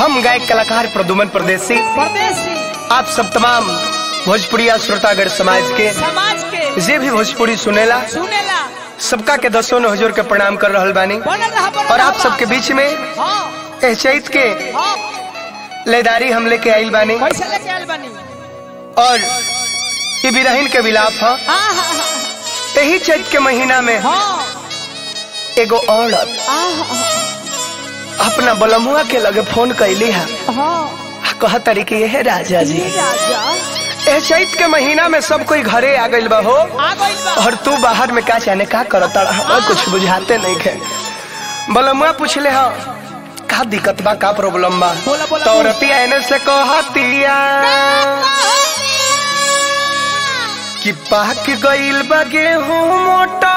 हम गायक कलाकार प्रदुमन प्रदेशी परदेसी आप सब तमाम भोजपुरिया श्रोतागढ़ समाज के समाज के जे भी भोजपुरी सुनेला सुनेला सबका के दसों ने हुजूर के प्रणाम कर रहल बानी बनल रहा बनल और आप रहा। सबके बीच में हाँ एह चैत के हाँ लेदारी हम लेके आइल बानी कैसे लेके आयल बनी और ये बिरहिन के विलाप है हाँ हाँ यही चैत के महीना में हाँ एगो औरत हाँ अपना बलमुआ के लगे फोन कैली है हाँ कह तरी कि यह राजा जी ये राजा एह चैत के महीना में सब कोई घरे आ गइल बा हो आ गइल बा और तू बाहर में का जाने का करता हमें कुछ बुझाते नहीं खे बलमुआ पूछले हा का दिक्कत बा का प्रॉब्लम बा बोला, बोला, तो बोला। औरतिया एने से कहतिया कि पाक गइल बा गेहूं मोटा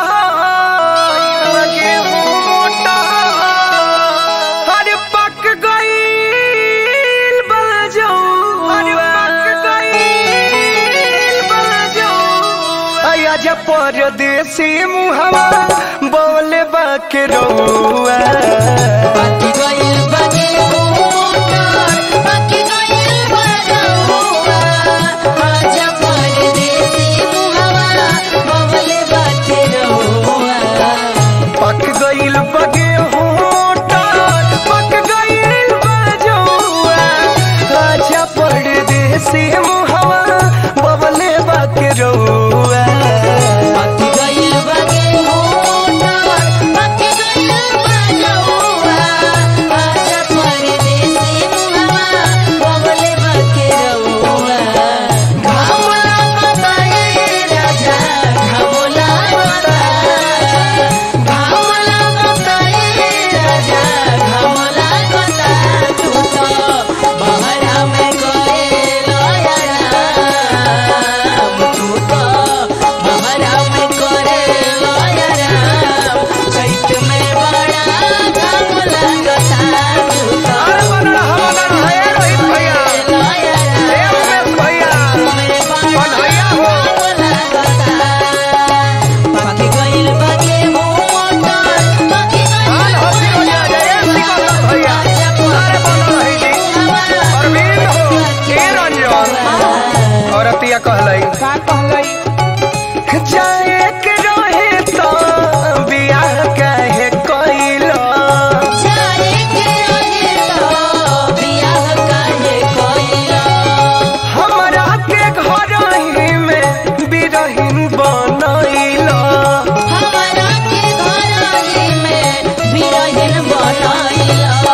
गेहूं मोटा अरे पक गइल बा जौआ। अरे पक गइल बा जौआ। आया जा परदेसी मुहवा बोले बा के रउआ बाकी गइल बागे मोटर बाकी गइल बरहुआ आजा परदेसी मुहवा बबले बाटे रहुआ पक गइल बगे होटा पक गइल बजौआ आजा परदेसी मुहवा बबले बाके रउआ बाकी गइल बागे मोटर बाकी गइल बरहुआ आजा परदेसी मुहवा बबले बाटे रहुआ घामला बताए राजा घामला बताए घामला बताए राजा घामला बता तू तो बहरा में करे लयराम तू तो बहरा में करे लयराम चैत में बड़ा घाम लगता तू तो अरे बनड़ा हमना है रोहित भैया लयराम ए उमेश भैया में बड़ा बनैया हो घाम लगता बाकी गइल बागे मोटर बाकी हाल हंसी हो जा जय सिकंदर भैया अरे बनल रही जी अरविंद हो ए रंजन औरतिया कहलई का कहलई जाए के रहे तो बियाह काहे कइलो जाए के रहे तो बियाह काहे कइला हमरा के घर ही में बिरहिन बनैलो हमरा के घरही में बिरहिन बनैला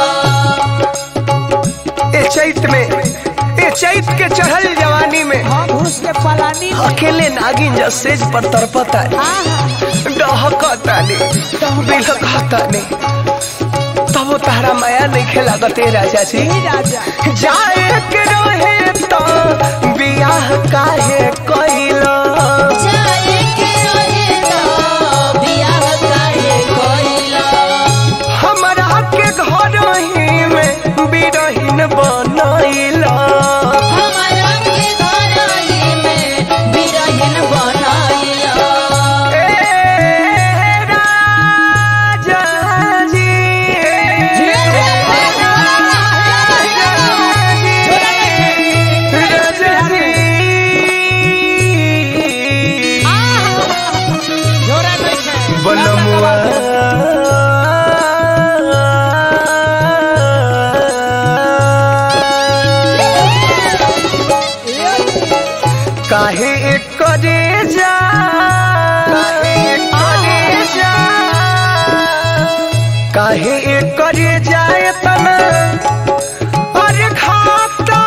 ए चैत में ए चैत के चढ़ल जवानी में हाँ घुस के पलानी में अकेले नागिन जा सेज पर तरपता हाँ हाँ डहकतानी बिलकतानी तब तारा माया नहीं खेलागत ए राजा जी ये राजा जाए के रहे तो बियाह काहे कइलो जाए के रहे तो बियाह काहे कइला हमरा के घर ही में बिरहिन बनैलो हमरा के घरही में बिरहिन बनैला ए राजा जी जोरा नहीं है बनमुआ काहे करे जा काहे जा काहे करे जाए तना अरे खाता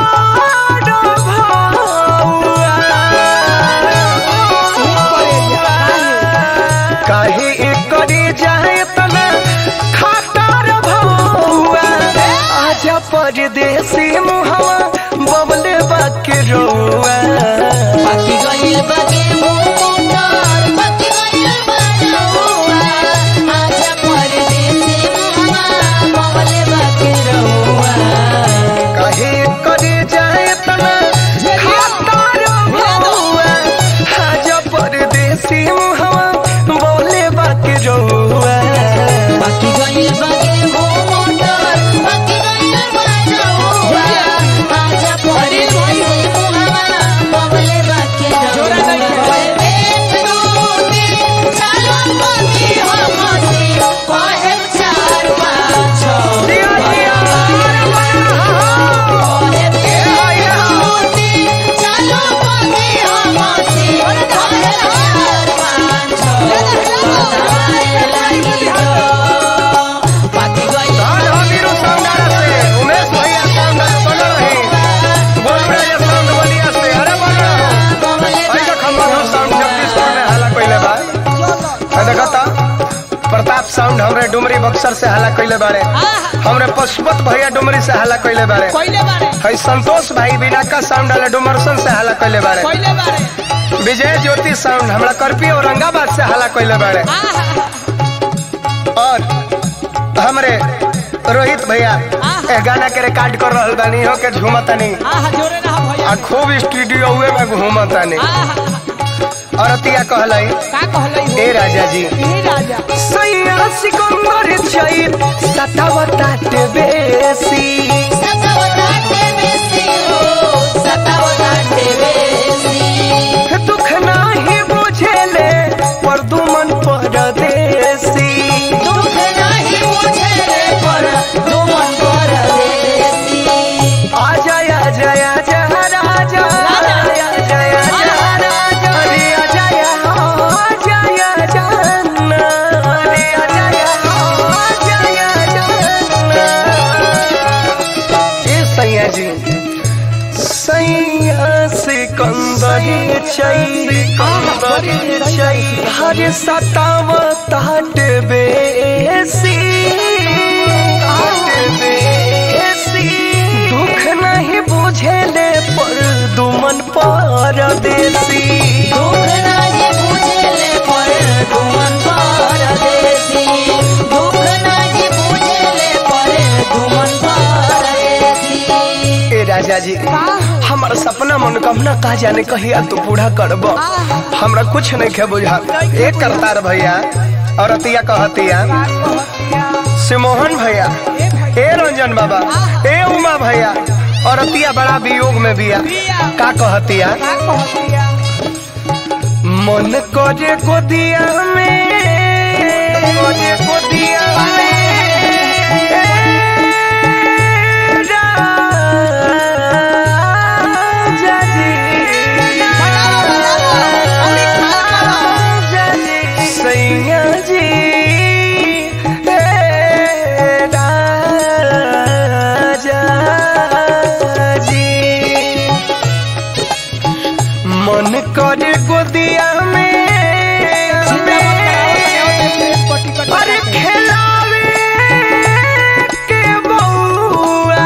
काहे करे जाए तना खाता भौआ आजा परदेसी मुहवा बबले बाके रोआ बाकी गइल बागे मोटर बाकी गइल बरहुआ आजा परदेसी मुहवा बबले बाके रहुआ कहे करे जाए तना खातर भौआ आज परदेसी मुहवा बोले बाके रोआ बाकी गइल बागे मोटर बाकी गइल साउंड हमरे डुमरी बक्सर से हल्ला कैले बारे हमरे पशुपत भैया डुमरी से हल्ला कैले बारे कोइले बारे है संतोष भाई बिना का साउंड वाले डुमरसन से हल्ला कैले बारे कोइले बारे विजय ज्योति साउंड हमरा करपी औरंगाबाद से हल्ला कैले बारे और हमरे रोहित भैया ए गाना के रिकॉर्ड कर रहल बानी हो के झूमतानी आहा जोरे ना भैया आ खूब स्टूडियो हुए में घूमतानी आहा और अतिया कहलाई का कहलै हो ए राजा जी ए राजा सैया सिकंदर चैत सतावताटे बेसी सतावताटे बेसी हो सतावताटे बेसी दुख नाही बुझेले पर दुमन परदेसी दुख नाही मुझे रे पर दुमन परदेसी आजा आजा आजा राजा आजा आजा राजा रे आजा आजा आजा जानना रे आजा आजा जानना ए सैया जी सैया सिकंदरी चई कंदरी चई हर सतावत हट बेसी हट बेसी दुख नहीं बुझेले पर दुमन परदेसी दुख नाही मुझे रे पर दुमन परदेसी दुख नाही मुझे रे पर दुमन परदेसी ए राजा जी हमारा सपना मनोकामना का जाने कहिया तू पूरा करब हमरा कुछ नहीं खे बुझा एक करतार भैया और अतिया कहतिया सिमोहन भैया ए रंजन बाबा ए उमा भैया और अतिया बड़ा वियोग में बिया का कहतिया का कहतिया मन करे गोदिया में करे गोदिया में राजा जी राजा जी सैया जी हे राजा जी मन करे गोदिया में अरे खेलावे के बउआ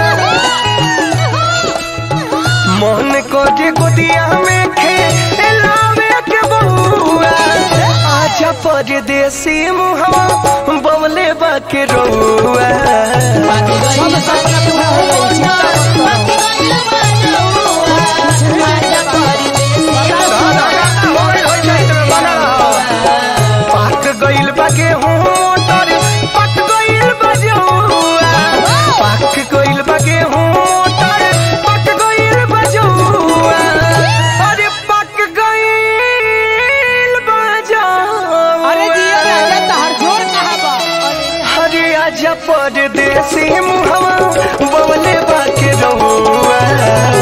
मन करे गोदिया में खेलावे के बउआ आजा परदेसी मुहवा बवले बाके रउआ बाकी गइल सपना पूरा हो गइल बाकी गइल बनौआ आजा परदेसी पाक गइल बा गेहूं मोटर पक गइल बा जौआ पाक गइल बा गेहूं मोटर पक गइल बा जौआ अरे पक गइल बा जौआ अरे जिया राजा तहर जोर कहां बा हरे आजा परदेसी मुहवा बवले बाके रउआ